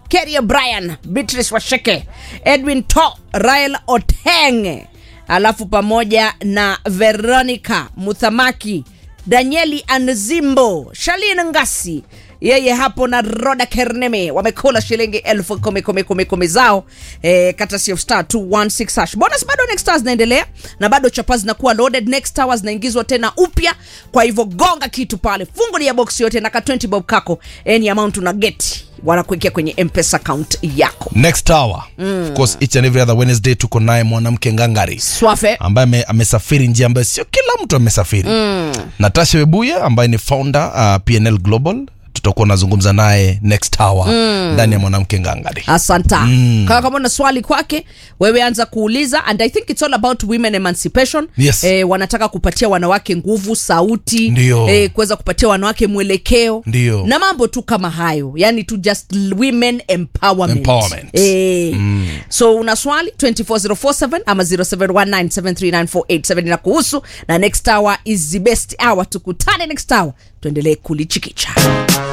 Keria Brian, Beatrice Washeke, Edwin To, Rael Oteng, alafu pamoja na Veronica Muthamaki, Danieli Anzimbo, Shalin Ngasi yeye hapo na Roda Kerneme wamekula shilingi elfu kumi kumi kumi kumi zao eh, kata of star 216 hash. Bonus bado next hour zinaendelea na bado chapa zinakuwa loaded, next hour zinaingizwa tena upya. Kwa hivyo gonga kitu pale, fungulia box yote na ka 20 bob kako, any amount una get wanakuwekea kwenye mpesa account yako. next hour of course each and every other wednesday tuko naye mwanamke ngangari Swafe ambaye ame- amesafiri njia ambayo sio kila mtu amesafiri mm. natasha webuya ambaye ni founder uh, pnl global tutakuwa nazungumza naye next hour ndani ya mwanamke ngangari asanta mm. kama kama una swali kwake wewe anza kuuliza and i think it's all about women emancipation Yes. eh, wanataka kupatia wanawake nguvu sauti Ndio. eh, kuweza kupatia wanawake mwelekeo Ndio. na mambo tu kama hayo yani to just women empowerment, Empowerment. Eh, so una swali 24047 ama 0719739487 na kuhusu na next hour is the best hour tukutane next hour tuendelee kulichikicha